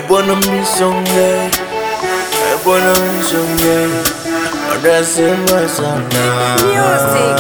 bwana mnisonge, e bwana mnisonge, wanasema sana Music.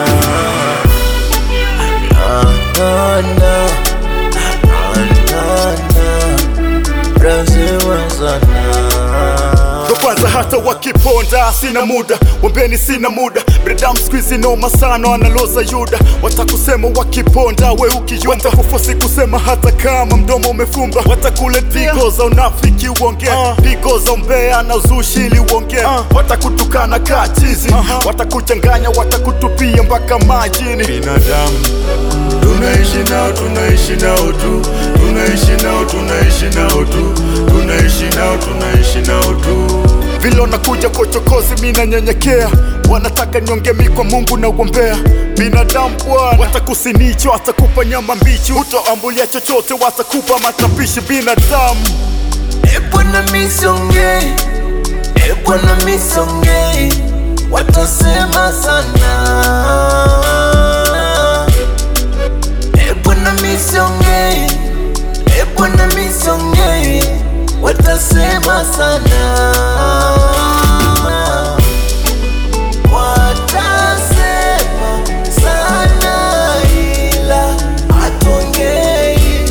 Na, na, na, na, na, na, wanasema sana ndo kwanza hata wakiponda sina muda wambeni sina muda bredam squizi noma sana wanaloza yuda watakusema wakiponda we ukiyumba watakufosi kusema hata kama mdomo umefumba watakule digo za unafiki uongea digo za umbea na uzushili uongea watakutukana kaa chizi watakuchanganya watakutupia mpaka majini binadamu tunaishi nao tunaishi nao tu tunaishi nao tunaishi nao tu tunaishi nao tunaishi nao tu vile wanakuja kwa uchokozi mi nanyenyekea wanataka niongee mi kwa mungu na uombea binadamu bwana watakusinicho watakupa nyama mbichi utoambulia chochote watakupa matapishi binadamu e bwana misonge e bwana misonge watasema sana e bwana misonge e bwana misonge watasema sana watasema sana ila hatongei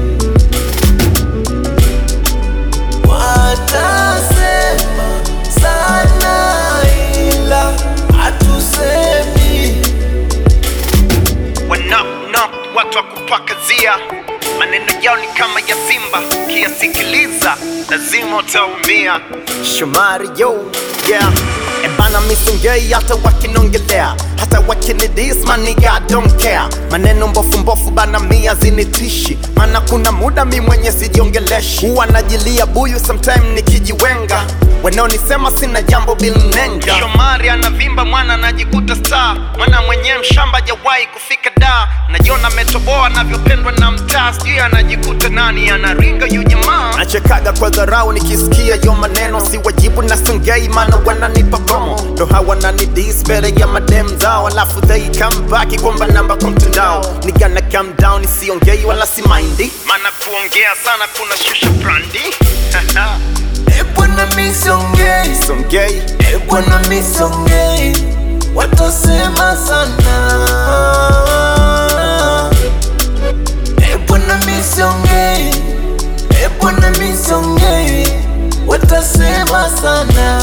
watasema sana ila hatusemi wanap watu wa kupakazia maneno yao ni kama ya simba kiyasikiliza lazima utaumia shomari yo yeah ebana misongei hata wakinongelea hata wakinidis maniga don't care maneno mbofu mbofu bana mia zinitishi mana kuna muda mi mwenye sijiongeleshi huwa najilia buyu sometime nikijiwenga wanaonisema sina jambo bilnenga shomari anavimba mwana anajikuta star mwana mwenyewe mshamba jawahi kufika da najiona metoboa anavyopendwa na mtaa sijui anajikuta nani anaringa yu jamaa nachekaga kwa dharau nikisikia yo maneno si wajibu na songei mana wananipa promo ndo hawa nanidis mbele ya madem zao alafu they come back kwamba namba kwa mtandao nigana calm down isiongei wala si maindi mana kuongea sana kuna shusha brandi e bwana misonge songei e bwana misonge watasema sana e bwana misonge e bwana misonge watasema sana